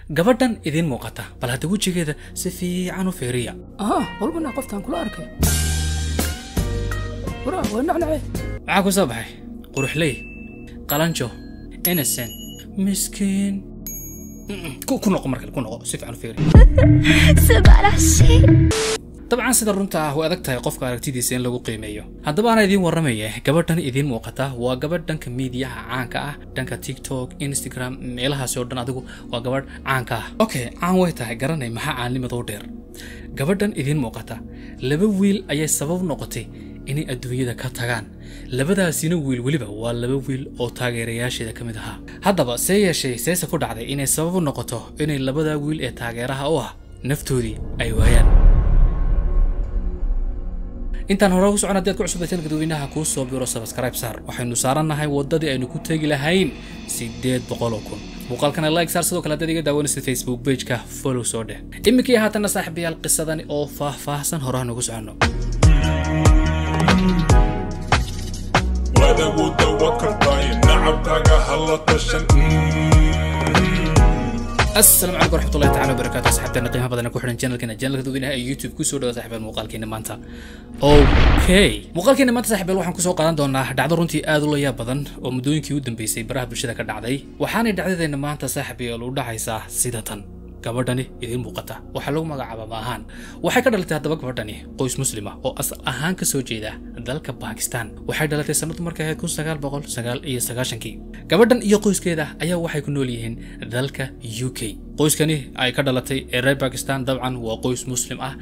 gabadhan idiin muuqata bal hadda wejigeeda si fiican u fiiriya aha walbana qoftaan kula arkay wara waa nacnace maxaa ku soo baxay quruxley qalanjo innocent miskiin Mm-mm, ku ku noqo markale ku noqo si fiican u fiiri 素晴らしい dabcan sida runta ah way adag tahay qofka aragtidiisa in lagu qiimeeyo haddaba ana idiin warramaya gabadhan idiin muuqata waa gabadh dhanka miidiyaha caanka ah dhanka tiktok instagram meelahaasi oo dhan adigu waa gabadh caanka ah okay caan way tahay garanay maxaa caannimadoo dheer gabadhan idiin muuqata laba wiil ayay sabab noqotay inay adduunyada ka tagaan labadaasina wiil weliba waa laba wiil oo taageerayaasheeda ka mid ahaa haddaba see yeeshee seese ku dhacday inay sabab u noqoto inay labadaa wiil ee taageeraha u ah naftoodii ay waayaan intaan hore ugu socon haddii aad ku cusubtateen dadweynaha kuu soo biro subscribe saar waxaynu saarannahay waddadii aynu ku tegi lahayn siddeed boqol oo kun muuqaalkana like saar sidoo kale haddaad iga daawanaysid facebook pageka follow soo dheh iminkii haatanna saaxiibayaal qisadani oo faah-faahsan horahan ugu soconno wada wadawakartaay nacabkaaga hala tashan asalaamu calaykum waraxmatullahi tacala wabarakaatu asxaabteena qiimaha badan ee ku xidhan channelkeena channelka dadweynaha ee youtube kusoo dhawa saaxiibyaal muuqaalkeena maanta okay muuqaalkeena maanta saaxiibyaal waxaan kusoo qaadan doonaa dhacdo runtii aad u layaab badan oo muddooyinkii u dambeysay baraha bulshada ka dhacday waxaanay dhacdadeena maanta saaxiibyaal u dhacaysaa sida tan gabadhani idiin muuqata waxaa lagu magacaaba ma ahaan waxay ka dhalatay haddaba gabadhani qoys muslima oo asal ahaan ka soo jeeda dalka bakistan waxay dhalatay sanadu markay ahayd kun sagaal boqol sagaal iyo sagaashankii gabadhan iyo qoyskeeda ayaa waxay ku nool yihiin dalka u k qoyskani ay ka dhalatay ee reer bakistan dabcan waa qoys muslim ah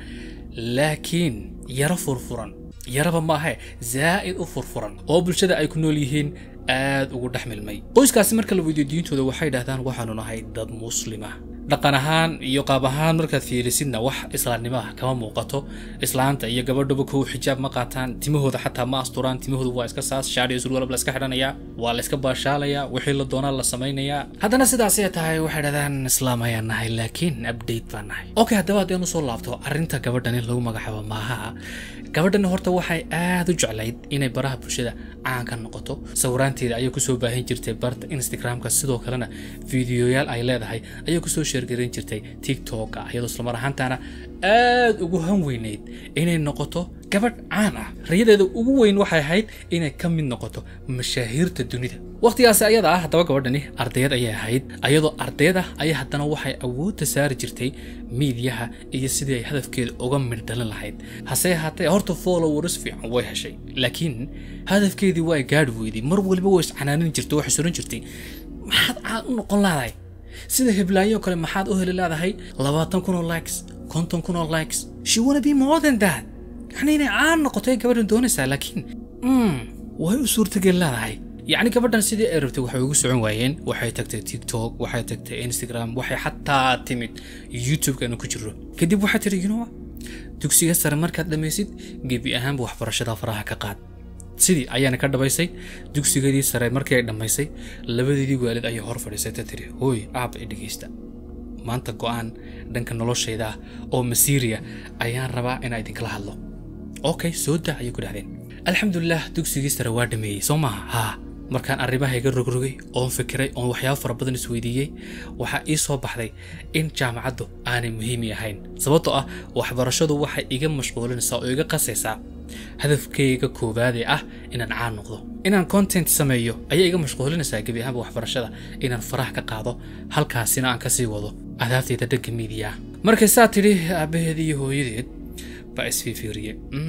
laakiin yaro furfuran yaraba maahe zaa'id u furfuran oo bulshada ay ku nool yihiin aad ugu dhex milmay qoyskaasi marka la weydiyo diintooda waxay dhahdaan waxaanu nahay dad muslima dhaqan ahaan iyo qaab ahaan markaad fiirisidna wax islaamnimo ah kama muuqato islaanta iyo gabadhuba kow xijaab ma qaataan timahooda xataa ma asturaan timahooda waa iska saas shaadh iyo surwalab la iska xidhanayaa waa la iska baashaalayaa wixii la doonaa la samaynayaa haddana sidaasay tahay waxay dhahdaan islaam ayaan nahay laakiin update baan nahay okay haddaba haddeen usoo laabto arrinta gabadhan in lagu magacaabo maaha gabadhan horta waxay aad u jeclayd inay baraha bulshada caan ka noqoto sawiraanteeda ayay kusoo baahin jirtay barta instagramka sidoo kalena fiidiyoyaal ay leedahay ayay kusoo sheergarin jirtay tiktoka iyadoo islamar ahaantaana aad ugu han weyneyd inay noqoto gabadh caan ah rayadeeda ugu weyn waxay ahayd inay ka mid noqoto mashaahiirta dunida waqtigaasi ayada ah haddaba gabadhani ardayad ayay ahayd ayadoo ardayad ah ayaa haddana waxay awoodda saari jirtay miidiyaha iyo sidii ay hadafkeeda uga midhdhalin lahayd hase ahaatee horta followers fiican way heshay laakiin hadafkeedii waa gaadhi weyday mar waliba way iscanaanin jirtay waxay suran jirtay maxaad caan u noqon laadahay sida heblaayo kale maxaad u heli leedahay labaatan kun oo likes konton kun oo likes she wanna be more than that yacni inay caan noqotay gabadhan doonaysaa laakiin mm, way u suurtageli leedahay yacni gabadhan sidii ay rabtay waxay ugu socon waayeen waxay tagtay tiktok waxay tagtay instagram waxay xataa timid youtube aanu ku jiro kadib waxay tidhi you know what? dugsiga sare markaad dhammaysid gebi ahaanba waxbarashada faraha ka qaad sidii ayaana ka dhabaysay dugsigeedii sare markii ay dhammaysay labadeedii waalid ayay hor fadhiisatay tiri hooy aabba i dhegaysta maanta go'aan dhanka noloshayda ah oo masiiriya ayaan rabaa inaan idinkala hadlo okay soo daa ayay ku dhahdeen alxamdulilah dugsigii sare waa dhameeyey soo maaha haa markaan arrimaha iga rogrogay oon fikiray oon waxyaabo fara badan isweydiiyey waxaa ii soo baxday in jaamacaddu aanay muhiimi ahayn sababtoo ah waxbarashadu waxay iga mashquulinaysaa oo iga qasaysaa hadafkayga koowaad ee ah inaan caan noqdo inaan content sameeyo ayaa iga mashquulinaysaa gebi ahaanba waxbarashada inaan faraha ka qaado halkaasina aan kasii wado adaabtayda dhanka miidiya markay saa tidhi aabbaheed iyo hooyadeed baa isfiifiiriye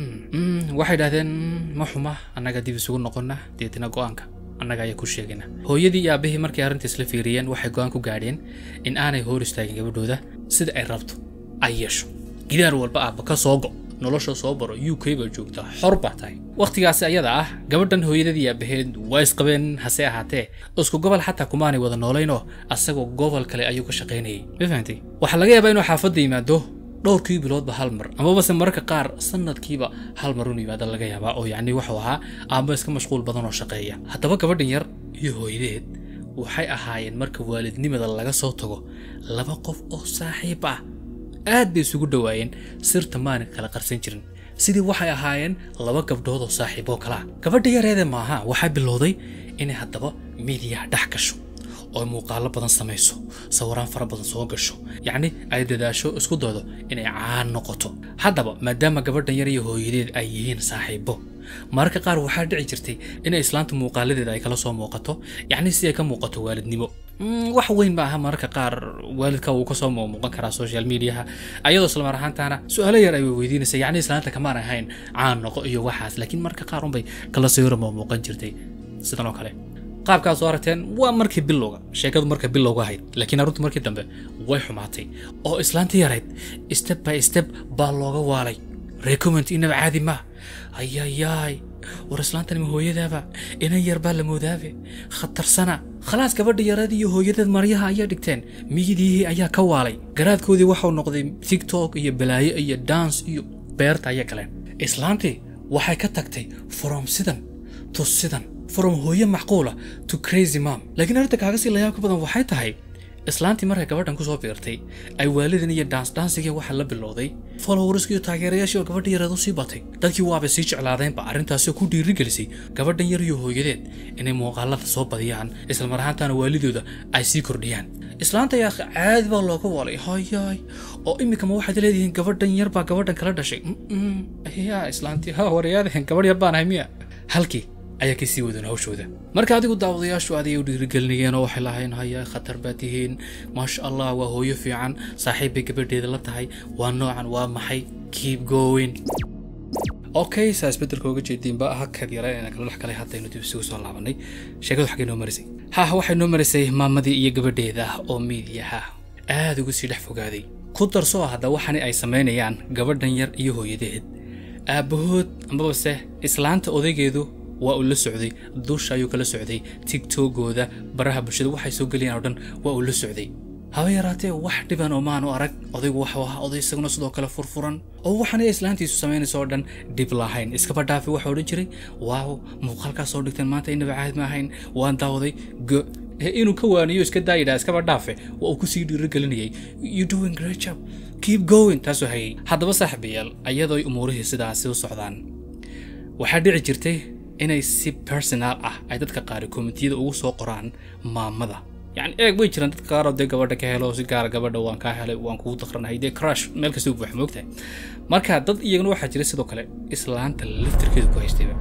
waxay dhahdeen "Mm, ma xuma annaga dib isugu noqonna deetina go'aanka annaga ayaa ku sheegayna hooyadii iyo aabbihii markay arrinta isla fiiriyeen waxay go'aan ku gaadheen in aanay hor istaagin gabadhooda sida ay rabto ay yeesho gidaar walba aabba ka soo go nolosha soo baro u k baa joogtaa xor baa tahay wakhtigaasi ayada ah gabadhan hooyadadii iyo aabaheed waa isqabeen hase ahaatee isku gobol xataa kumaanay wada noolaynoo asagoo gobol kale ayuu ka shaqaynayay ma fahantay waxaa laga yaabaa inuu xaafadda yimaado dhowrkii biloodba hal mar amabase mararka qaar sanadkiiba hal mar unu yimaada laga yaabaa oo yacni wuxuu ahaa aamba iska mashquul badan oo shaqeeya haddaba gabadhan yar iyo hooyadeed waxay ahaayeen marka waalidnimada laga soo tago laba qof oo saaxiib ah aad bay isugu dhowaayeen sirta maana kala qarsan jirin sidii waxay ahaayeen laba gabdhood oo saaxiib oo kalaa gabadha yareede maaha waxaa bilowday inay haddaba miidiyaha dhex gasho oo ay muuqaalo badan samayso sawiraan fara badan soo gasho yacni ay dadaasho isku daydo inay caan noqoto haddaba maadaama gabadhan yar iyo hooyadeed ay yihiin saaxiibo mararka qaar waxaa dhici jirtay inay islaanta muuqaaladeeda ay kala soo muuqato yacni si ay ka muuqato waalidnimo Mm, wax weyn ma aha mararka qaar waalidka wuu kasoo muuqan karaa social mediaha ayadoo isla mar ahaantaana su-aalo yar ay weydiinaysa yacni islaanta kamaan ahayn caan noqo iyo waxaas laakiin mararka qaar unbay kala sawira muuqan jirtay sidan oo kale qaabkaas soo aragteen waa markii bilowga sheekadu marka bilowga ahayd laakiin aruntu markii dambe way xumaatay oo islaantii yarayd step by step baa looga waalay recommend inaba caadi ma ayayaay war islaantan ma hooyadaaba inan yar baa la moodaabe khatarsana khalaas gabadha yarad iyo hooyadeed maryaha ayaa dhigteen miyidii ayaa ka waalay garaadkoodii waxau noqday tiktok iyo balaayo iyo dance iyo beerta ayay galeen islaantii waxay ka tagtay from sidan to sidan from hooye macquula to crazy mom laakiin arrinta kaaga sii layaabka badan waxay tahay islaantii markay gabadhan kusoo biirtay ay waalidan iyo daans daansigii waxaa la bilowday followerskii iyo taageerayaashii oo gabadha yareed u sii batay dadkii waabay sii jeclaadeenba arrintaasi oo ku dhiirigelisay gabadhan yar iyo hooyadeed inay muuqaalada soo badiyaan isla mar ahaantaana waalidooda ay sii kordhiyaan islaanta yaa caadi baa looga walay hayaay oo iminkama waxaad leedihiin gabadhan yar baa gabadhan kala dhashay Mm-mm. yaa islaantii ha waryaadeen gabadh yar baan ahay miya halkii ayaa kasii wadan hawshooda marka adigu daawadayaashu adigay u dhiirigelinayeen oo waxay lahayn haya khatar baa tihiin maasha allah waa hooyo fiican saaxiib bay gabadheeda la tahay waa noocan waa maxay keep going okay saa isbedelka uga jeediinba hakad yara ee kala dhex galay haddaynu dib isugu soo laabanay sheekadu xaggay noo marisay ha waxay noo marisay maamadii iyo gabadheeda oo miidiyaha aad ugu sii dhex fogaaday ku darso hadda waxani ay samaynayaan gabadhan yar iyo hooyadeed aabbahood amabase islaanta odaygeedu waa uu la socday dusha ayuu kala socday tiktokooda baraha bulshada waxay soo geliyaan oo dhan waa uu la socday haba yaraatee wax dhiban oo maanu arag odaygu waxuu ahaa oday isaguna sidoo kale furfuran oo waxaanay islaantiisu samaynayso oo dhan dhib lahayn iskaba dhaafi waxa odhan jiray waaw muuqaalkaas soo dhigteen maanta inaba caadi ma ahayn waan daawaday go ee inuu ka waaniyo iska daayidhaa iskaba dhaafe waa uu kusii dhiirigelinayay you doing great job keep going taasoo hayay haddaba saaxiibayaal ayadoo umuurihii sidaasi u socdaan waxaa dhici jirtay inay si personal ah ay dadka qaari komitiyada ugu soo qoraan maamada yani eeg way jiraan dadka qaaroo dee gabadha ka helo si gaara gabadha waan kaa helay waan kugu daqranahay dee crush meel kasta u buuxa moogtahay marka dad iyagana waxaa jira sidoo kale islaanta laftirkeeda ku haystayba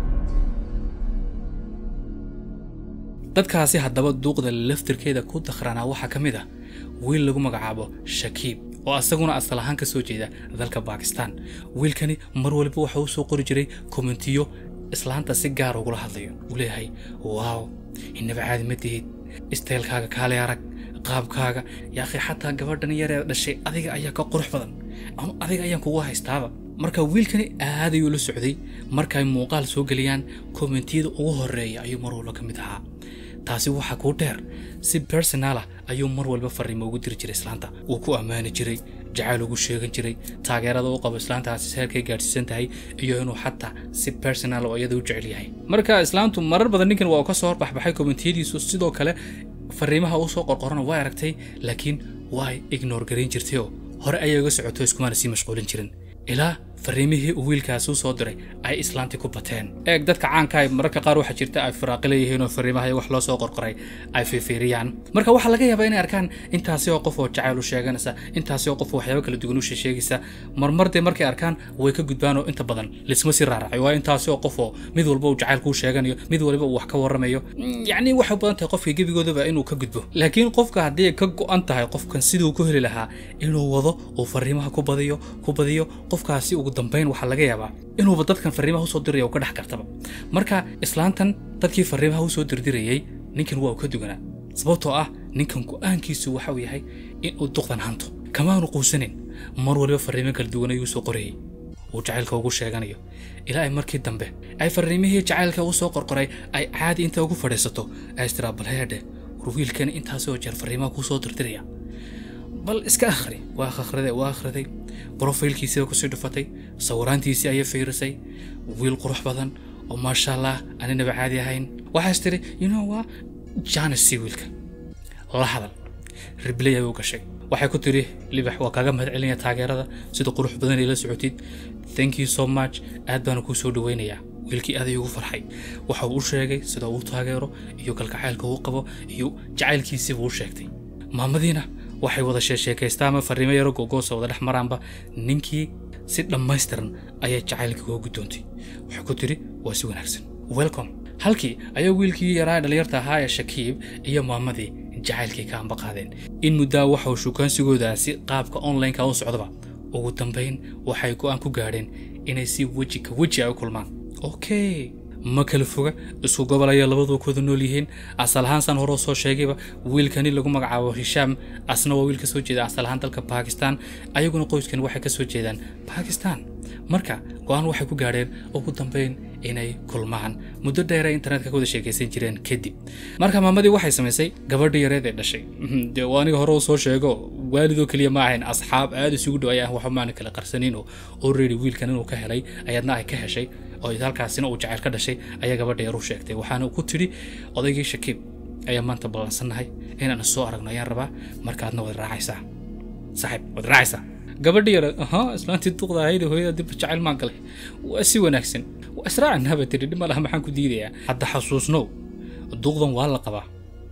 dadkaasi haddaba duuqda laftirkeeda ku daqranaa waxaa ka mid ah wiil lagu magacaabo shakiib oo asaguna asal ahaan ka soo jeeda dalka bakistan wiilkani mar waliba waxa uu soo qori jiray komentiyo islaanta si gaar ugula hadlayo uu leeyahay waaw inaba caadi ma tihid isteelkaaga kaale arag qaabkaaga yaaqi xataa gabadhan yaree dhashay adiga ayaa ka qurux badan ama adiga ayaan kugu haystaaba marka wiilkani aad ayuu la socday markay muuqaal soo geliyaan kommentiyada ugu horeeya ayuu mar walba ka mid ahaa taasi waxaa kuu dheer si personal ah ayuu mar walba fariimo ugu diri jiray islaanta wuu ku ammaani jiray jacayl ugu sheegan jiray taageerada u qabo islaantaasi seerkay gaadhsiisan tahay iyo inuu xataa si personal oo iyada u jecel yahay marka islaantu marar badan ninkan waa uu ka soo horbaxbaxay kommentiyadiisu sidoo kale fariimaha uu soo qorqorana waa aragtay laakiin way ignore garayn jirtay oo hore ayay uga socoto iskumaana sii mashquulin jirin ilaa fariimihii uu wiilkaasi u soo diray ay islaantii ku bateen eeg dadka caanka ay mararka qaar waxaa jirta ay firaaqi leeyihiin oo fariimaha wax loo soo qorqoray ay fiirfiiriyaan marka waxaa laga yaabaa inay arkaan intaasi oo qof oo jacayl u sheeganaysa intaasi oo qof oo waxyaabo kala duwan u sheegaysa marmar dee markay arkaan way ka gudbaan oo inta badan lisma sii raaracay waa intaasi oo qof oo mid walba uu jacayl kuu sheeganayo mid waliba uu wax ka warramayo yacni waxay u badan tahay qofka gebigoodaba inuu ka gudbo laakiin qofka haddii ay ka go-an tahay qofkan siduu ku heli lahaa inuu wado uu fariimaha ku badiyo ku badiyo qofkaasi ugu dambayn waxaa laga yaabaa inuuba dadkan fariimaha usoo diraya uu ka dhex kartaba marka islaantan dadkii fariimaha usoo dirdirayay ninkan waa uu ka duganaa sababtoo ah ninkan go-aankiisu waxa uu yahay in uu duqdan hanto kamaanu quusanin mar waliba fariimo kala duwan ayuu soo qorayay uu jacaylka ugu sheeganayo ilaa ay markii dambe ay fariimihii jacaylka u soo qorqoray ay caadi inta ugu fadhiisato ay istiraa bal heedhe war wiilkan intaasoo jeer fariimaha kuu soo dirdiraya bal iska akhri waa akhriday waa akhriday brofaylkiisiiba kusii dhufatay sawiraantiisii ayay fiirisay wiil qurux badan oo maasha allah aninaba caadi ahayn waxaas tiri you know waa janis si wiilka la hadal ribley ayuu gashay waxay ku tiri libax waa kaaga mahad celinaya taageerada sida qurux badan ay la socotid thank you so much aad baana kuu soo dhaweynayaa wiilkii aad ayuu ugu farxay waxa uu u sheegay sida uu u taageero iyo kalgacaylka uu qabo iyo jacaylkiisiibuu u sheegtay maamadiina waxay wada sheesheekaystaa ama fariimo yaro gogoosa wada dhex maraanba ninkii si dhammaystiran ayay jacaylka uga guddoontay waxay ku tidhi waa si wanaagsan welcome halkii ayaa wiilkii yaraa dhalinyarta ahaa ee shakiib iyo maamadii jacaylkii ka amba qaadeen in muddaa waxauu shukaansigoodaasi qaabka onlineka u socdaba ugu dambayn waxay go'aan ku gaadheen inay si weji ka weji ay u kulmaan okay ma kala foga isku gobol ayay labadu kooda nool yihiin asal ahaan saan hore soo sheegayba wiilkani lagu magacaabo hishaam asna waa wiil ka soo jeeda asal ahaan dalka bakistan ayaguna qoyskan waxay ka soo jeedaan bakistan marka go-aan waxay ku gaadheen ugu dambayn inay kulmaan muddo dheer ay internetka ka wada sheekaysan jireen kadib marka maamadii waxay samaysay gabadha yareed ee dhashay dee waa aniga hore u soo sheego waalidoo keliya ma ahayn asxaab aad isugu dhow ayaan waxba maana kala qarsanin oo already wiilkan inuu ka helay ayaadna ay ka heshay oo halkaasina uu jacayl ka dhashay ayaa gabadha yar u sheegtay waxaana ku tidhi odaygii shakiib ayaa maanta ballansannahay inaan soo aragno ayaan rabaa markaadna wad raacaysaa saaxiib wad raacaysaa gabadhi yar ahaa islaantii duqda ahayd hooyada dib jacayl maan galay waa si wanaagsan waa israacnaba tiri dhib ma laha maxaan ku diidayaa hadda xasuusnow duqdan waa la qabaa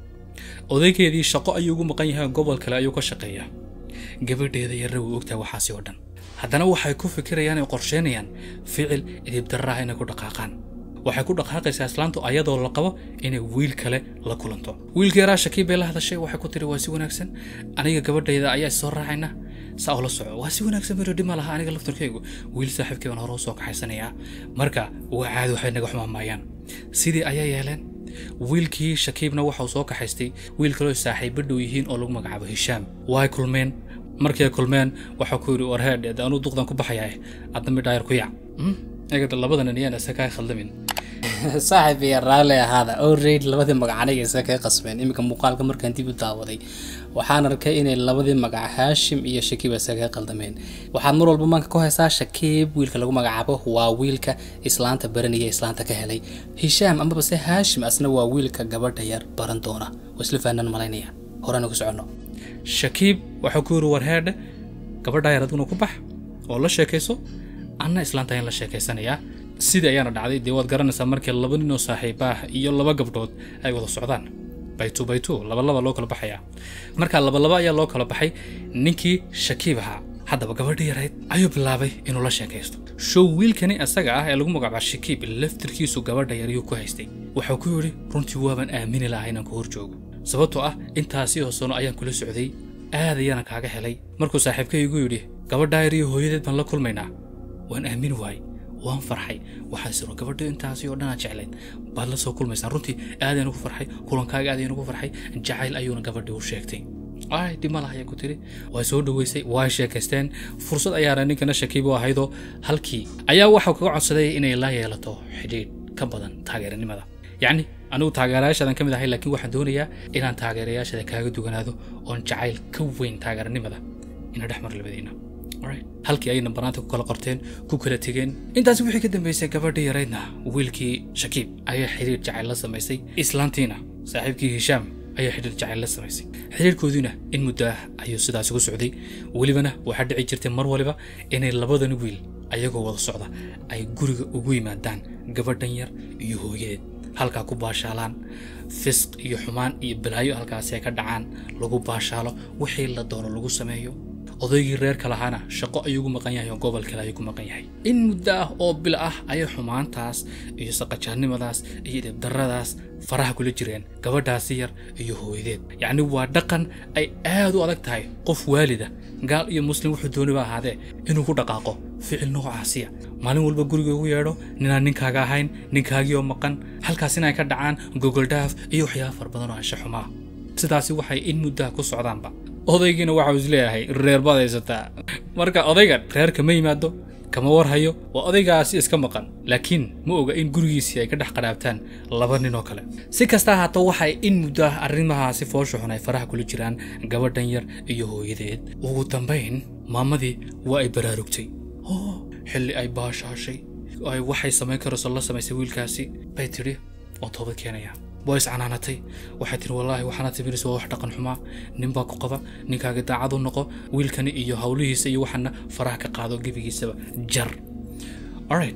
odaygeedii shaqo ayuu ugu maqan yahay gobol kale ayuu ka shaqeeyaa gabadheeda yarra way ogtahay waxaasi oo dhan haddana waxay ku fikirayaan ay qorsheynayaan ficil idibdarraha inay ku dhaqaaqaan waxay ku dhaqaaqaysaa islaantu ayadoo la qabo inay wiil kale la kulanto wiilka yaraa shakiib bay la hadashay waxay ku tiri waa si wanaagsan aniga gabadhayda ayaa soo raacayna saa oo la soco waa si wanaagsan biro dhima laha aniga laftarkaygu wiil saaxiibkay baan hore u soo kaxaysanayaa marka waa caadi waxay naga xumaamaayaan sidii ayaa yeeleen wiilkii shakiibna waxauu soo kaxaystay wiil kaloo saaxiibo dhow yihiin oo lagu magacaabo hishaam way kulmeen markii ay kulmeen waxaa ku yidhi warheedh anuu duqdan ku baxayaa adna midhaayar ku yac eegada labadana niyaan isa kaa khaldamin saaxiib iyo raalli ahaada already labadii magac aniga isa kaga qasbeen iminka muuqaalka markaan dib u daawaday waxaan arkay inay labadii magac haashim iyo shakiib isa kaga qaldameen waxaad mar walba maanka ku haysaa shakiib wiilka lagu magacaabo waa wiilka islaanta baranaya islaanta ka helay hishaam amaba se haashim asna waa wiilka gabadha yar baran doona oo isla fahanaan malaynaya horena ku soconno shakiib waxaa ku yidhi warheedhe gabadha yar adiguna ku bax oo la sheekayso anna islaanta ayaan la sheekaysanayaa sidii ayaana dhacday dee waad garanaysaa markii laba ninoo saaxiiba ah iyo laba gabdhood ay wada socdaan baytu baytu labalaba loo kala baxayaa marka labalaba ayaa loo kala baxay ninkii shakiib ahaa haddaba gabadhii yarayd ayuu bilaabay inuu la sheekaysto show wiilkani asaga ah ee lagu magacaabo shakiib laftirkiisu gabadha yaryuu ku haystay wuxuu ku yidhi runtii waabaan aamini lahaa inaan ku hor joogo sababtoo ah intaasi oo sano ayaan kula socday aad ayaana kaaga helay markuu saaxiibkay igu yidhi gabadhaa yar iyo hooyadeed baan la kulmaynaa waan aamin waayey waan farxay waxaan siro gabadho intaasi oo dhanaa jeclayd baad la soo kulmaysaan runtii aadayaan ugu farxay kulankaaga aadayaan ugu farxay jacayl ayuuna gabadhii u sheegtay ay dhimala ayaa ku tiri way soo dhoweysay way sheekaysteen fursad ayaana ninkana shakiib u ahaydoo halkii ayaa waxau kaga codsaday inay la yeelato xidhiidh ka badan taageeranimada yacni anigu taageerayaashaadan ka mid ahay laakiin waxaan doonayaa inaan taageerayaashada kaaga duganaado oon jacayl ka weyn taageeranimada ina dhex mar labadiina halkii ayayna banaanta ku kala qorteen ku kala tegeen intaasi wixii ka dambeysay gabadhii yaraydna wiilkii shakiib ayaa xidhiir jacayl la samaysay islaantiina saaxiibkii hishaam ayaa xidhiir jacayl la samaysay xidhiirkoodiina in muddo ah ayuu sidaas ugu socday welibana waxaa dhici jirtay mar waliba inay labadan wiil ayagoo wada socda ay guriga ugu yimaadaan gabadhan yar iyo hooyadeed halkaa ku baashaalaan fisq iyo xumaan iyo balaayo halkaasi ay ka dhacaan lagu baashaalo wixii la doono lagu sameeyo odaygii reerka lahaana shaqo ayuu ugu maqan yahay oo gobol kale ayuu ku maqan yahay in muddo ah oo bil ah ayay xumaantaas iyo saqajaannimadaas iyo dhibdarradaas faraha kula jireen gabadhaasi yar iyo hooyadeed yacni waa dhaqan ay aad u adag tahay qof waalida gaal iyo muslim wuxuu dooniba ahaadee inuu ku dhaqaaqo ficil noocaasiya maalin walba guriga ugu yeedho ninaan ninkaaga ahayn ninkaagii oo maqan halkaas in ay ka dhacaan gogoldhaaf iyo waxyaaba far badan oo ansha xumaa sidaasi waxay in muddaha ku socdaanba odaygiina waxau isleeyahay reer baad haysataa marka odaygan reerka ma yimaado kama warhayo waa odaygaasi iska maqan laakiin ma oga in gurigiisii ay ka dhex qadhaabtaan laba nin oo kale si kasta ahaato waxay in muddo ah arrimahaasi foosha xun ay faraha kula jiraan gabadhan yar iyo hooyadeed ugu dambayn maamadii waa ay baraarugtay oo xilli ay baashaashay ay waxay samayn karayso la samaysay wiilkaasi bay tidhi oo toobad keenaya waa iscanaanatay waxay tihi wallaahi waxaana timirisa waa wax dhaqan xumaa ninbaa ku qaba ninkaaga daacad u noqo wiilkani iyo howlihiisa iyo waxaana faraha ka qaado gebigiisaba jar alright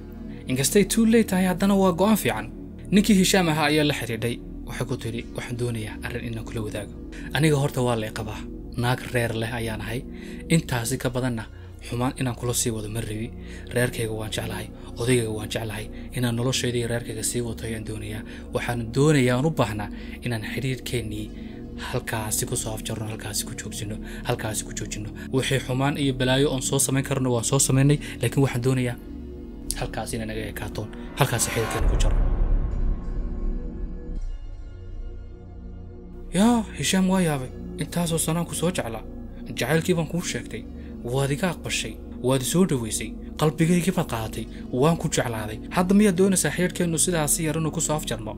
inkastay too late tahay haddana waa go'aan fiican ninkii hishaam ahaa ayaa la xidhiidhay waxay ku tidhi waxaan doonayaa arrin inaan kula wadaago aniga horta waa lay qabaa naag reer leh ayaan ahay intaasi ka badanna xumaan inaan kula sii wado ma rabi reerkayga waan jeclahay odaygayga waan jeclahay inaan noloshayda iyo reerkayga sii wato ayaan doonayaa waxaan doonayaa aan u baahnaa inaan xidhiirkeennii halkaasi ku soo afjarno halkaasi ku joogsino halkaasi ku joojino wixii xumaan iyo balaayo oon soo samayn karno waan soo samaynay laakiin waxaan doonayaa halkaasi inay naga ekaatoon halkaasi xidhiirkeena ku jaro yaa hishaam waa yaabay intaasoo sanaan ku soo jeclaa jacaylkii baan kuu sheegtay waad iga aqbashay waad i soo dhowaysay qalbigaygii baad qaadatay waan ku jeclaaday hadda miyaad doonaysaa xidhiirkeennu sidaasi yar inuu ku soo afjarno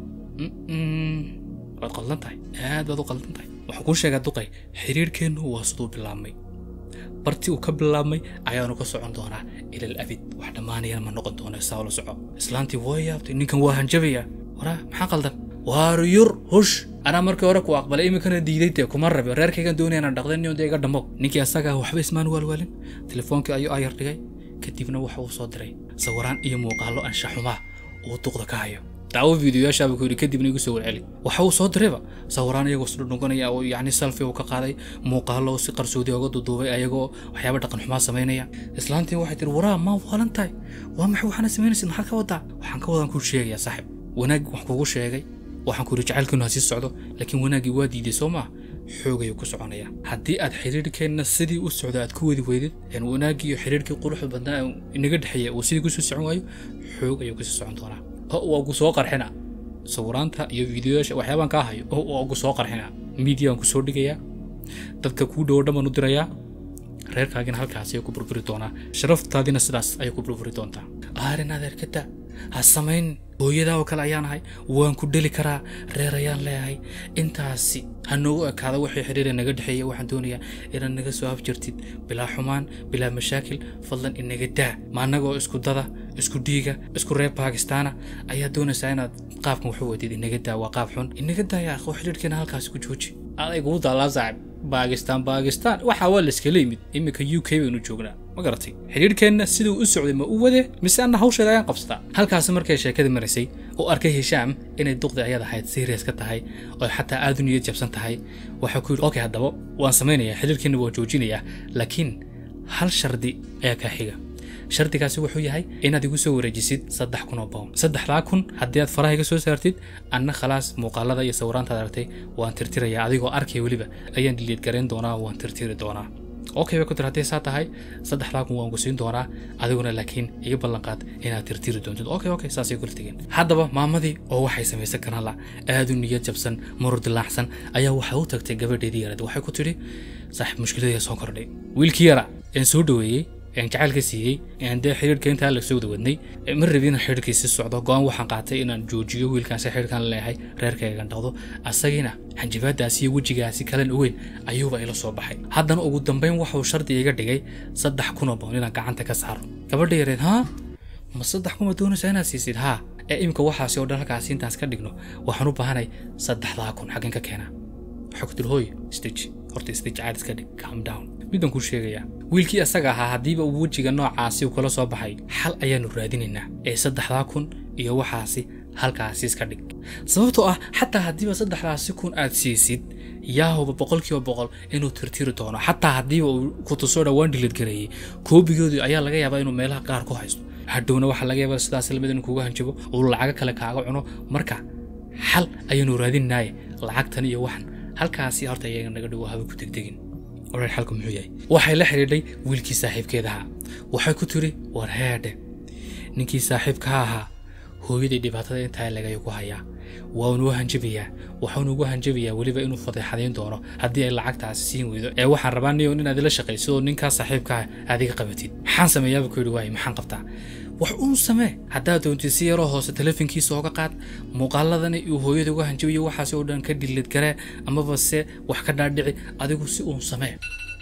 Mm-mm. waad qaldan tahay aad baad u qaldan tahay waxaan kuu sheegaa duqay xidhiirkeennu waa siduu bilaabmay bartii uu ka bilaabmay ayaanu ka socon doonaa ilal abid wax dhammaanayana ma noqon doona saa ula soco islaantii waa yaabtay ninkan waa hanjabaya waraa maxaa qaldan waar yur hush anaa markii hore ku aqbalay iminkana diiday dee kuma rabi reerkaygan doonaya inaan dhaqdan niyo dee iga dhammo ninkii asagaa waxba ismaan waalwaalin telefoonkii ayuu ayar dhigay kadibna waxa uu soo diray sawiraan iyo muuqaallo anshaxumaa uu duqda ka hayo daawo fiidiyoyaashaaba ku yidhi kadibna igu soo warceli waxa uu soo dirayba sawiraan iyagoo isdhudhunganaya oo yacni selfie uu ka qaaday muuqaallo si qarsoodi oga duduubay ayagoo waxyaaba dhaqan xumaa samaynaya islaantii waxay tiri waraa maa waalan tahay waa maxay waxaana samaynaysid maxaad ka wadaa waxaan ka wadaan kuu sheegayaa saaxib wanaag wax kugu sheegay waxaan ku yidhi jacaylkiinu ha sii socdo laakiin wanaaggii waa diiday soo maa xoogayuu ku soconaya haddii aad xidhiirhkeenna sidii u socdo aad ku wadi weydid een wanaaggii iyo xidhiirhkii quruxda badnaa ee inaga dhexeeya uu sidii kusii socon waayo xoog ayuu kusii socon doonaa oo waa gu soo qarxina sawiraanta iyo fiidiyoyaasha waxyaabaan kaa hayo oo waa gu soo qarxina miidiyaan ku soo dhigayaa dadka kuu dhowo dhan baan u dirayaa reerkaagina halkaas ayay ku burburi doonaa sharaftaadina sidaas ayay ku burburi doontaa aarin adeerkada ha samayn hooyadaa oo kale ayaan ahay waan ku dheli karaa reer ayaan leeyahay intaasi ha noogu ekaada wixii xidhiira naga dhexeeya waxaan doonayaa inaad naga soo afjartid bilaa xumaan bilaa mashaakil fadlan inaga daa ma annagoo isku dada isku dhiiga isku reer bakistaana ayaa doonaysaa inaad qaabkan waxu wadid inaga daa waa qaab xun inaga daa yaa akho xidhiirkeena halkaasi ku jooji aday kugu daalaa saaxib baakistaan baakistaan waxaa waa la iskala yimid iminka u k baynu joognaa ma garatay xidhiirhkeenna siduu u socday ma u wade mise anna hawsheeda ayaan qabsataa halkaasi markay sheekadii maraysay oo arkay hishaam inay duqdi ayad ahayd serious ka tahay oo xataa aad u niyad jabsan tahay waxaa ku yidhi okay haddaba waan samaynayaa xidhiirkeenna waan joojinayaa laakiin hal shardi ayaa kaa xiga shardigaasi wuxuu yahay inaad igu soo wareejisid saddex kun oo pound saddexdaa kun haddii aad faraha iga soo saartid anna khalaas muuqaalada iyo sawiraantaad aragtay waan tirtirayaa adigoo arkaya weliba ayaan dhiliid garayn doonaa waan tirtiri doonaa okay bay ku tir haddii saa tahay saddexdaa kun waan ku siin doonaa adiguna laakiin iga ballanqaad inaad tirtiri doontid okay okay saasay kula tegeen haddaba maamadii oo waxay samaysan karaan la aad u niyad jabsan marur dilaacsan ayaa waxay u tagtay gabadheedii yarad waxay ku tidhi saaxiib mushkiladaya soo kordhay wiilkii yara een soo dhoweeyey een jacaylka siiyey een dee xidhiirhka intaa la soo wada wadnay ma rabi inaan xidhiirkii sii socdo go-aan waxaan qaatay inaan joojiyo wiilkaasi xidhiirkan leeyahay reerkaygan dhaqdo asagiina xanjibaadaasi iyo wejigaasi kalan ogeyn ayuuba ila soo baxay haddana ugu dambayn waxuu shardi iga dhigay saddex kun oo boon inaan gacanta ka saaro gabadha yareed haa ma saddex kuma doonaysaa inaad siisid haa ee imika waxaasi oo dhan halkaasi intaas ka dhigno waxaan u baahanay saddexdaa kun xaggan ka keenaa waxaa ku tiri hooy stage horta stage caad iska dhig calm down midaan kuu sheegayaa wiilkii asaga ahaa haddiiba uu wejiga noocaasi uu kala soo baxay xal ayaanu raadinaynaa ee saddexdaa kun iyo waxaasi halkaasi iska dhig sababtoo ah xataa haddiiba saddexdaasi kun aad siisid yaahuba boqolkiiba boqol inuu tirtiri doono xataa haddiiba uu ku tusoo dhawaan dhilid gareeyey koobigoodii ayaa laga yaabaa inuu meelaha qaar ku haysto hadhowna waxaa laga yaabaa sidaas lamid inuu kuga hanjabo uu lacago kale kaaga cuno marka xal ayaanu raadinaaye lacagtan iyo waxan halkaasi horta iyaga naga dhowo haba ku degdegin oran xalku muxuu yahay waxay la xidhiidhay wiilkii saaxiibkeedahaa waxay ku tiri war heedhe ninkii saaxiibka ahaa hooyaday dhibaatada intaa lagayo ku hayaa waanu u hanjabayaa waxaanu ugu hanjabayaa weliba inuu fadeexadayn doono haddii ay lacagtaasi siin weydo ee waxaan rabaa niyo inaad ila shaqaysid oo ninkaa saaxiibkaa adiga qabatid maxaan sameeyaaba ku yidhi waaye maxaan qabtaa wax uun samee haddaad doontid si yaroo hoose telefonkiisa ooga qaad muuqaaladani uu hooyada uga hanjabayo waxaasi oo dhan ka dhilid garee amaba se wax ka dhaadhici adigu si uun samee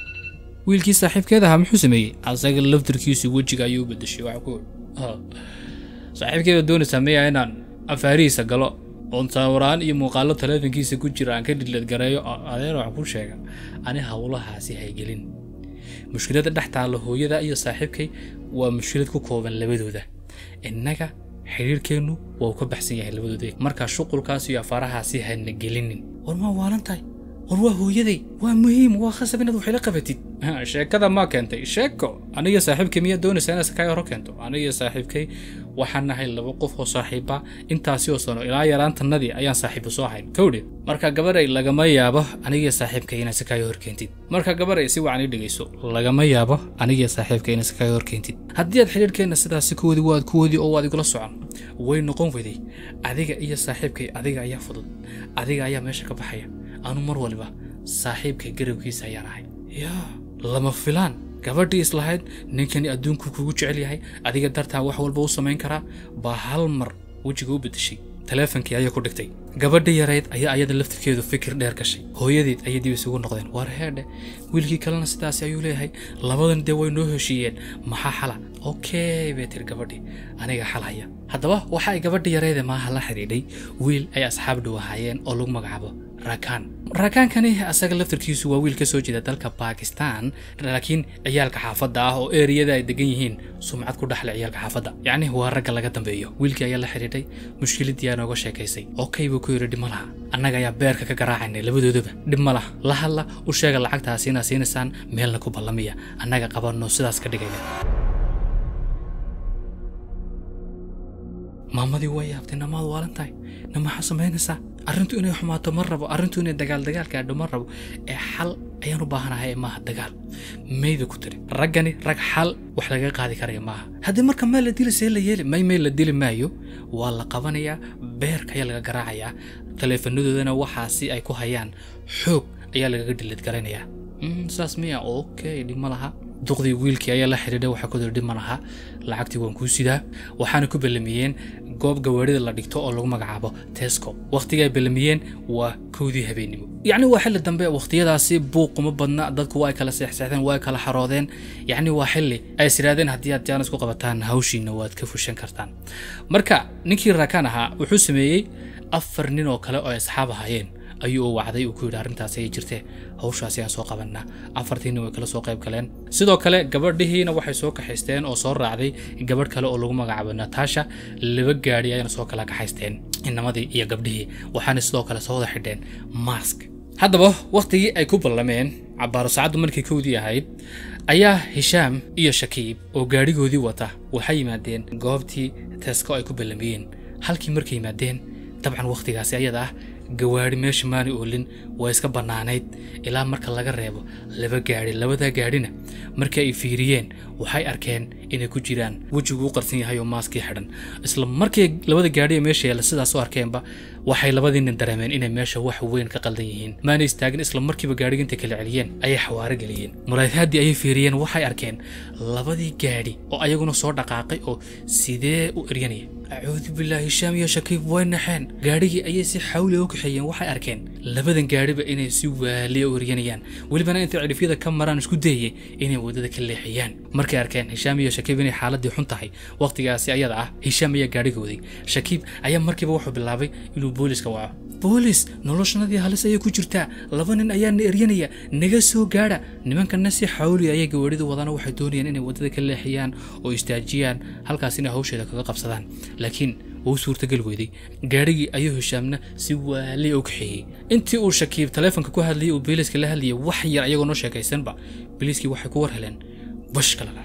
wiilkii saaxiibkeeda ahaa muxuu sameeyey asaga laftarkiisu wejiga ayuu u bedeshay waxa ku saaxiibkeeda doonaysaa miya inaan afaarihiisa galo oon sawiraan iyo muuqaalo telefonkiisa ku jira aan ka dhilid gareeyo adeer wax ku sheega ani howlahaasi haygelin mushkiladda dhex taalla hooyada iyo saaxiibkay waa mushkilad ku kooban labadooda innaga xidhiirkeennu waa uu ka baxsan yahay labadooda markaa shuqulkaas iyo afaarahaasi hana gelinin war maa waalan tahay war waa hooyaday waa muhiim waa khasab inaad waxila qabatid sheekada maa keentay sheeko aniga saaxiibkay miyaa doonaysaa inaad sakaayo hore keento aniga saaxiibkay waxaan nahay laba qof oo saaxiiba intaasi oo sano ilaa yaraantanadii ayaan saaxiibo soo ahayn kowdhe marka gabaray lagama yaabo aniga saaxiibkay inaad sakaayo hor keentid marka gabaray si wacan ii dhegayso lagama yaabo aniga saaxiibkay inaad sakaayo hor keentid haddii aad xidhiirkeenna sidaasi kuwadi waad kuwadi oo waad igula socon way noqon weday adiga iyo saaxiibkay adiga ayaa fudud adiga ayaa meesha ka baxaya anu mar waliba saaxiibkay garabkiisa ayaan ahay yaa lama filaan gabadhii islahayd ninkani adduunku kugu jecel yahay adiga dartaa wax walba u samayn karaa baa hal mar wejiga u beddeshay taleefonkii ayay ku dhigtay gabadha yarayd ayaa ayada laftirkeedu fikir dheer gashay hooyadeed ayay dib isugu noqdeen war heedhe wiilkii kalena sidaasi ayuu leeyahay labadan dee way noo heshiiyeen maxaa xala okey bay tiri gabadhii aniga xal haya haddaba waxa ay gabadha yarayda maaha la xidhiidhay wiil ay asxaab dhow ahaayeen oo lagu magacaabo rakaan raakaankani asaga laftarkiisu waa wiil ka soo jeeda dalka bakistan laakiin ciyaalka xaafadda ah oo eriyada ay degan yihiin sumcad ku dhaxle ciyaalka xaafadda yacni waa ragga laga dambeeyo wiilkii ayaa la xidhiidhay mushkiladii aa nooga sheekaysay okey buu ku yidhi dhib ma laha annaga ayaa beerka ka garaacaynay labadoodaba dhib ma laha la hadla u sheega lacagtaasi inaad siinaysaan meelna ku ballamiya annaga qabanno sidaas ka dhigayna maamadii waa yaabtay namaad waalan tahay na maxaa samaynaysaa arrintu inay xumaato ma rabo arrintu inay dagaal dagaal gaadho ma rabo ee xal ayaan u baahanahay ee maaha dagaal mayda ku tiri raggani rag xal wax laga qaadi karaya maaha haddii marka meel la dili see la yeeli may may la dili maayo waa la qabanayaa beerka ayaa laga garaacayaa taleefanadoodana waxaasi ay ku hayaan xoog ayaa lagaga dhilid garanayaa saas miya okay dhib ma laha duqdii wiilkii ayaa la xidhiidhay waxaa ku diri dhib ma laha lacagtii waan kuu sidaa waxaana ku ballamiyeen goob gawaarida la dhigto oo lagu magacaabo tesco wakhtiga ay ballamiyeen waa kowdii habeennimo yacni waa xilli dambe wakhtiyadaasi buuquma badna dadku waa ay kala seexseexdeen waa ay kala xaroodeen yacni waa xilli ay is idhaahdeen haddii aad jaanis ku qabataan hawshiina waad ka fushan kartaan marka ninkii raakaan ahaa wuxuu sameeyey afar nin oo kale oo ay asxaab ahaayeen ayuu u wacday uu ku yidhi arrintaasi ay jirtee hawshaasi aan soo qabanaa afartiinna way kala soo qayb galeen sidoo kale gabadhihiina waxay soo kaxaysteen oo soo raacday gabadh kale oo lagu magacaabo natasha laba gaadhi ayana soo kala kaxaysteen inamadii iyo gabdhihii waxaana sidoo kale soo wada xidheen mask haddaba wakhtigii ay ku ballameen cabbaaro saacaddu markii kowdii ahayd ayaa hishaam iyo shakiib oo gaadhigoodii wata waxay yimaadeen goobtii teesko ay ku ballamiyeen halkii markay yimaadeen dabcan wakhtigaasi ayada ah gawaadhi meesha maani oolin waa iska bannaanayd ilaa marka laga reebo laba gaadhi labadaa gaadhina markii ay fiiriyeen waxay arkeen inay ku jiraan wejiguu qarsan yahay oo maaskii xidhan isla markii labada gaadhi ee meesha yaalla sidaas u arkeenba waxay labadii nin dareemeen inay meesha wax weyn ka qaldan yihiin maana istaagin isla markiiba gaadhiga intay kala celiyeen ayay xawaaro geliyeen muraadhaaddii ayay fiiriyeen waxay arkeen labadii gaadhi oo ayaguna soo dhaqaaqay oo sidee u eryanaya acuudu bilaahi hishaam iyo shakiib way naxeen gaadhigii ayay si xawli u kaxeeyeen waxay arkeen labadan gaadhiba inay si waaliya u eryanayaan welibana intay cidhifyada ka maraan isku dayayay inay waddada ka leexiyaan markay arkeen hishaam iyo shakiib inay xaaladii xun tahay wakhtigaasi ayada ah hishaam ayaa gaadhiga waday shakiib ayaa markiiba wuxuu bilaabay inuu booliska waco boolis noloshanadii halis ayay ku jirtaa laba nin ayaa na eryanaya naga soo gaadha nimankana si xawli ayay gawaadhida wadana waxay doonayaan inay waddada ka leexiyaan oo istaajiyaan halkaas inay hawsheeda kaga qabsadaan laakiin wuu suurtagal weyday gaadhigii ayuu hishaamna si waaliya u kaxeeyey intii uu shakiib taleefonka ku hadlayay uu booliiska la hadlayay wax yar ayagoo noo sheekaysanba booliiskii waxay ku war heleen bash kalala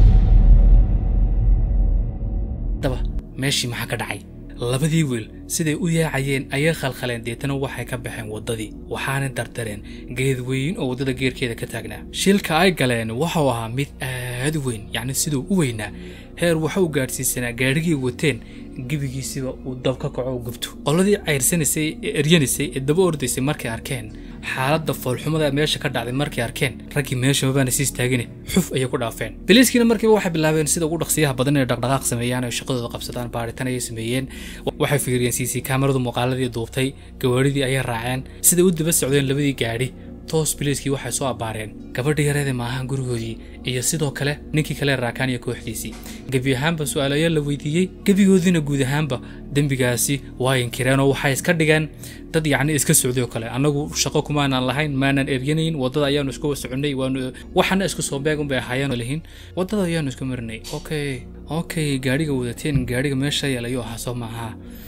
daba meeshii maxaa ka dhacay labadii wiil siday u yaacayeen ayay khalkhaleen deetana waxay ka baxeen waddadii waxaana dardareen geed weyn oo waddada geerkeeda ka taagnaa shilka ay galeen waxau ahaa mid aad u weyn yacni siduu u weynaa heer waxa uu gaadhsiisanaa gaadhigii wateen gebigiisiba uu dab ka kaco u gubto qoladii cayrsanaysay ee eryanaysay ee daba ordaysay markay arkeen xaaladda foolxumada meesha ka dhacday markay arkeen raggii meesha mabaana sii istaagine xuf ayay ku dhaafeen biliiskiina markiiba waxay bilaabeen sida ugu dhaqsiyaha badan inay dhaqdhaqaaq sameeyaan oo shaqadooda qabsadaan baaritaan ayay sameeyeen waxay fiiriyeen cc kaamaradu muuqaaladii duubtay gawaadhidii ayay raaceen siday u daba socdeen labadii gaadhi toos biliiskii waxay soo abbaareen gabadha yareede maahan gurigoodii iyo sidoo kale ninkii kale raakaan iyo kooxdiisii gebi ahaanba su-aalayaal la weydiiyey gebigoodiina guud ahaanba dembigaasi waa inkireen oo waxay iska dhigeen dad yacni iska socday oo kale annagu shaqo kumaanan lahayn maanan eryanayn waddada ayaanu isku soconnay waanu waxana isku soo beeg unbay ahaayeen lihin waddada ayaanu isku marinay okay okay gaadhiga wadateen gaadhiga meesha yeelayo ahaa soo maaha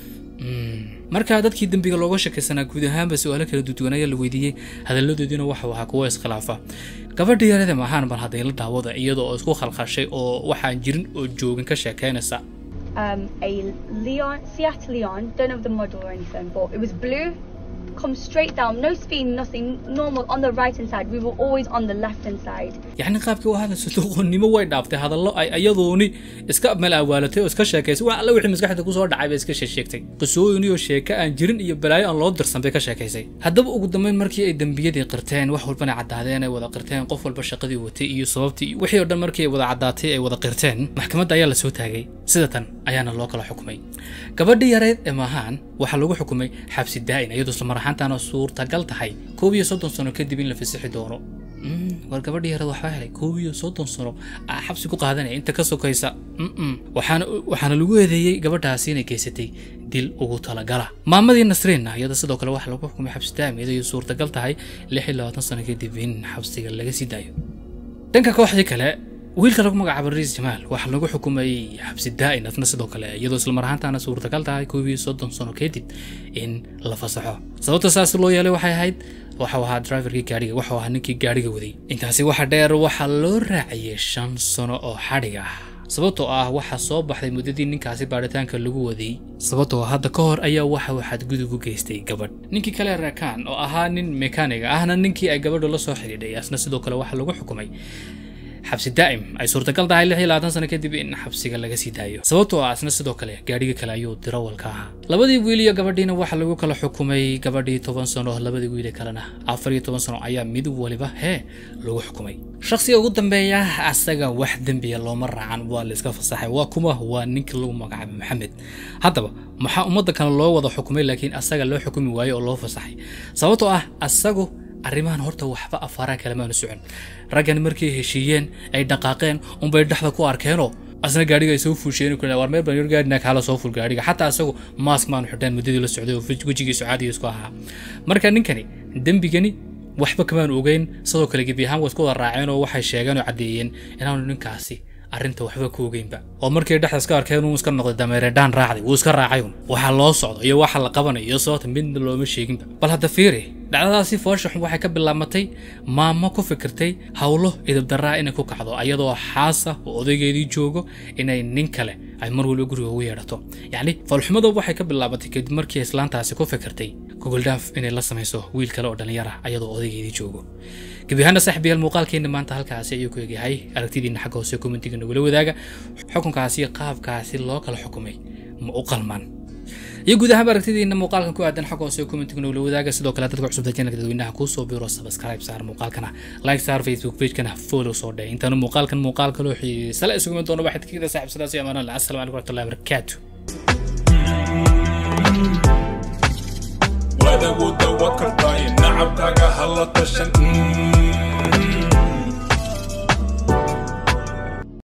markaa dadkii dembiga looga shakaysanaa guud ahaanba su-aalo kala duduwan ayaa la weydiiyey hadalladoodiina waxau ahaa kuwo iskhilaafa gabadha yarada maahaan bal hadday la daawada iyadoo oo isku khalkhashay oo waxaan jirin oo joogin ka sheekaynaysa Um, a Leon, Seat Leon, don't have the model or anything, but it was blue. Come straight down, no speed, nothing, normal on the right hand side. We were always on the left hand side. yacni qaabkii u hadlayso doqonnimo way dhaaftay hadallo ay iyadooni iska malawaalatay oo iska sheekaysay wax alla wixii maskaxda kusoo dhacay bay iska sheegsheegtay qisooyin iyo sheeko aan jirin iyo balaayo aan loo dirsan bay ka sheekaysay haddaba ugu dambeyn markii ay dembiyadii qirteen wax walbana caddaadeen ay wada qirteen qof walba shaqadii watay iyo sababtii iyo wixii oo dhan markii ay wada caddaatay ay wada qirteen maxkamadda ayaa la soo taagay sida tan ayaana loo kala xukumay gabadhii yareed ee maahaan waxaa lagu xukumay xabsi daa'in iyadoo isla mar ahaantaana suurtagal tahay koob iyo soddon sano kadib in la fasixi doono war gabadhii yareed waxbaa helay koob iyo soddon sano aa xabsi ku qaadanaya inta ka sokaysa waxaana waxaana lagu eedeeyey gabadhaasi inay geysatay dil ugu talagala maamadii nasriinna iyada sidoo kale waxaa lagu xukumay xabsi daa'im iyadoo suurtagal tahay lix iyo labaatan sano kadib in xabsiga laga sii daayo dhanka kooxdii kale wiilka lagu magacaabo riis jamaal waxaa lagu xukumay xabsi daa'in asna sidoo kale iyadoo isla mar ahaantaana suurtagal tahay koob iyo soddon sano kadib in la fasaxo sababta saas loo yeelay waxay ahayd waxau ahaa driverkii gaadhiga waxau ahaa ninkii gaadhiga waday intaasi waxa dheer waxaa loo raaciyey shan sano oo xadhig ah sababtoo ah waxaa soo baxday muddadii ninkaasi baadhitaanka lagu waday sababtoo hadda ka hor ayaa waxa uu xadgudub u geystay gabadh ninkii kale raakaan oo ahaa nin mekaaniga ahna ninkii ay gabadhu la soo xidhiidhay asna sidoo kale waxaa lagu xukumay xabsi daa'im ay suurtagal tahay lix iyo labaatan sano kadib in xabsiga laga sii daayo sababtoo ah asna sidoo kale gaadhiga kale ayuu dirawalka ahaa labadii wiil iyo gabadhiina waxaa lagu kala xukumay gabadhii toban sano labadii wiile kalena afar iyo toban sano ayaa mid waliba hee lagu xukumay shakhsiga ugu dambeeya asaga wax dembiya looma raacan waa la iska fasaxay waa kuma waa ninka lagu magacaabay maxamed haddaba maxaa ummadda kale loo wada xukumay laakiin asaga loo xukumi waayo oo loo fasaxay sababtoo ah asagu arrimahan horta waxba afaaraan kalemaanu socon raggan markay heshiiyeen ay dhaqaaqeen unbay dhexda ku arkeenoo asna gaadhiga ay soo fuusheen war meel baan gaadhina kaala soo ful gaadhiga xataa asagu maask maanu xidhaan muddadii la socday oo wejigiisu caadiga isku ahaa marka ninkani dembigani waxba kamaanu ogeyn sidoo kale gebi ahaan waa isku wada raaceen oo waxay sheegeen oo caddeeyeen inaanu ninkaasi arrinta waxba ku ogeynba oo markay dhexda iska arkeen uu iska noqday dameeredhaan raacday wuu iska raacay un waxaa loo socdo iyo waxa la qabanayo iyo sababta midna looma sheeginba bal hadda fiiri dhacdadaasi foosha xun waxay ka bilaabatay maamo ku fikirtay howlo idabdaraa inay ku kacdo ayadoo xaasa oo odaygeedii joogo inay nin kale ay mar waliba guriga ugu yeedhato yacni foolxumada waxay ka bilaabatay kadib markii islaantaasi ku fikirtay gogoldhaaf inay la samayso wiil kale oo dhallinyara ayadoo odaygeedii joogo gebi ahaana saaxiibayaal muuqaalkeena maanta halkaasi ayuu ku egyahay aragtidiina xagga hoose commentiga nagula wadaaga xukunkaasi qaabkaasi loo kala xukumay ma u qalmaan iyo guud ahaanba aragtidiina muuqaalkan ku aadan xagga hoose commentiga nagula wadaaga sidoo kale dadka cusubta channelka dadweynaha kuusoo biro subscribe saar muuqaalkana like saar facebook pagekana follow soo dheh intaanu muuqaalkan muuqaal kaloo xiisa la isugu iman doono waxaad ka saaxib sidaas iyo amaanaan assalamu calaykum waraxmatullahi wabarakaatu wadagu dawa kartaa nacabkaaga hala tashan